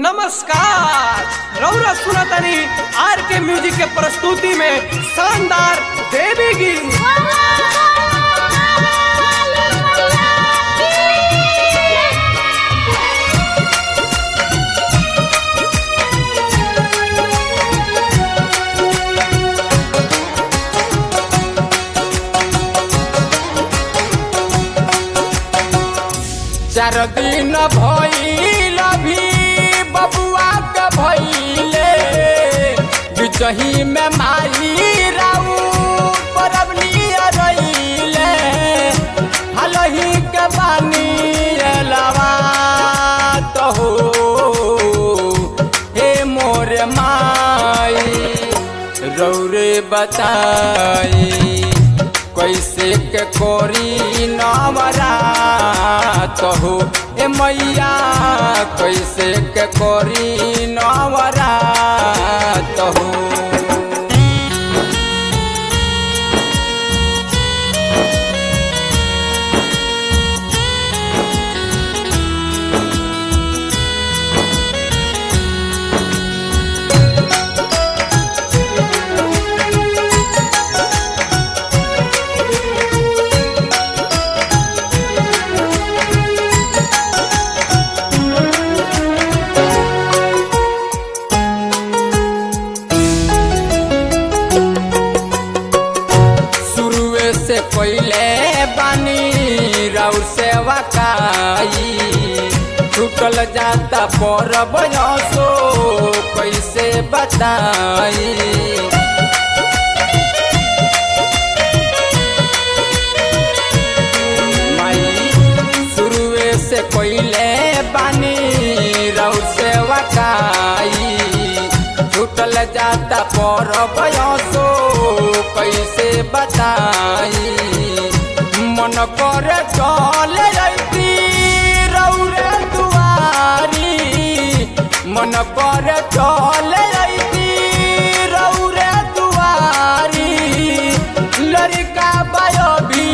नमस्कार रौरा सुनतनी आर के म्यूजिक के प्रस्तुति में शानदार देवी गीत चार दिन भइल भी बबुआ के भइले बिचही में माई राऊ परबनी रइले हलही के बानी एलवा तो हो हे मोर माई रौरे बताई कैसे के कोरी नवरा हो ए मैया कैसे के कोरी नवरा हो शुरुए से पहले बानी राउ सेवा काई छूटल जाता पर बयसो कैसे बताई माई शुरुए से पहले बानी राउ सेवा काई छूटल जाता पर बयसो कैसे बताई मन कर चल रही रौरे दुआरी मन कर चल रही रौरे दुआरी लड़का बायो भी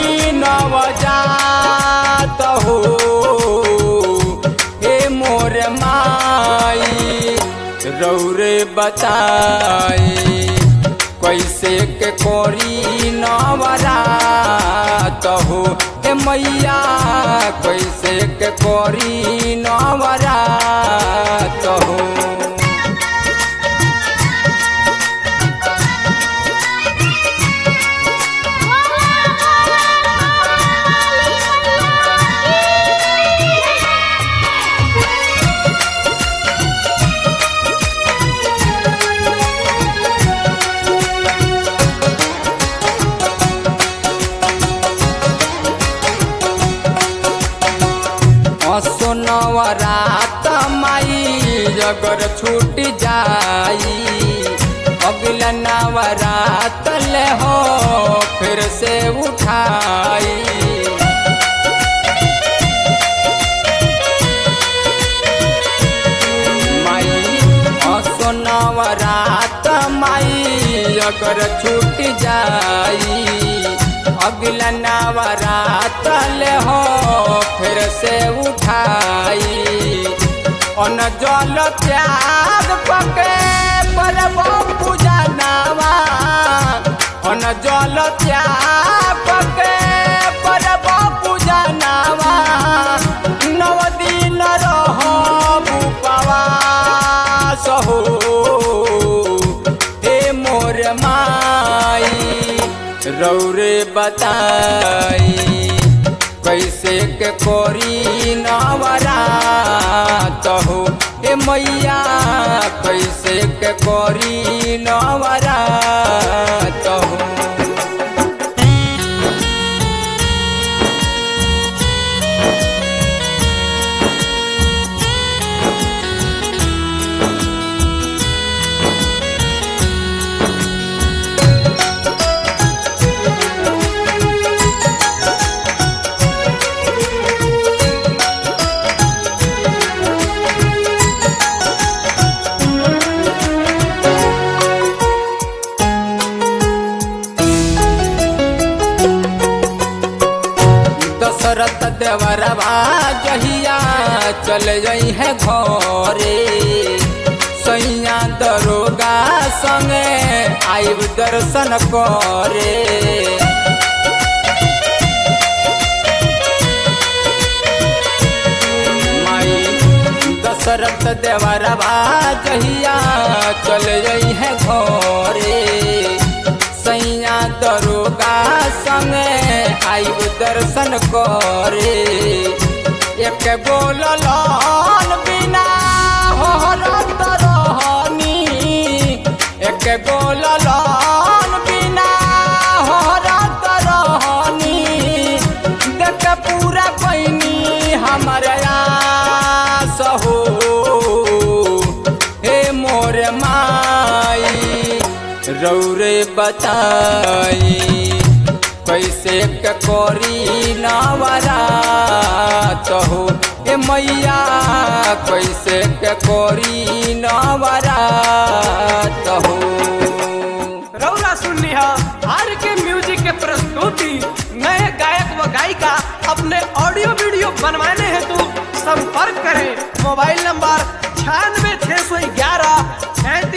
नवजात हो हे मोर माई रौरे बताई कैसे के कोरी नवरा हो ए मैया कैसे के कोरी नवरा हो असो नवरात माई अगर छूट जाई अगला नवरात ले हो फिर से उठाई माई असो नवरात माई अगर छूट जाई अगला नवरात ले हो फिर से उठाई अन जल त्याग पके परब पूजा नावा अन जल त्याग पके परब पूजा नावा नव दिन रहो उपवास हो हे मोर माई रौरे बताई कैसे के कोरी नवरा हो ए मैया कैसे के कोरी नवरा हो दशरथ देवरवा जहिया चल जई है घरे आइब दर्शन करे माई दशरथ देवरवा जहिया चल जई है घरे सैया दरोगा संगे आइब दर्शन करे एक बोललन बिना होरत रहनी एक बोललन बिना होरत रहनी देख पूरा पैनी हमारा आस हो हे मोर माई रौरे बताई कैसे के करी नवरा हो ए मैया कैसे के करी नवरा हो रौरा सुननी है आर के म्यूजिक के प्रस्तुति नए गायक व गायिका अपने ऑडियो वीडियो बनवाने हेतु संपर्क करें मोबाइल नंबर छियानवे छः सौ ग्यारह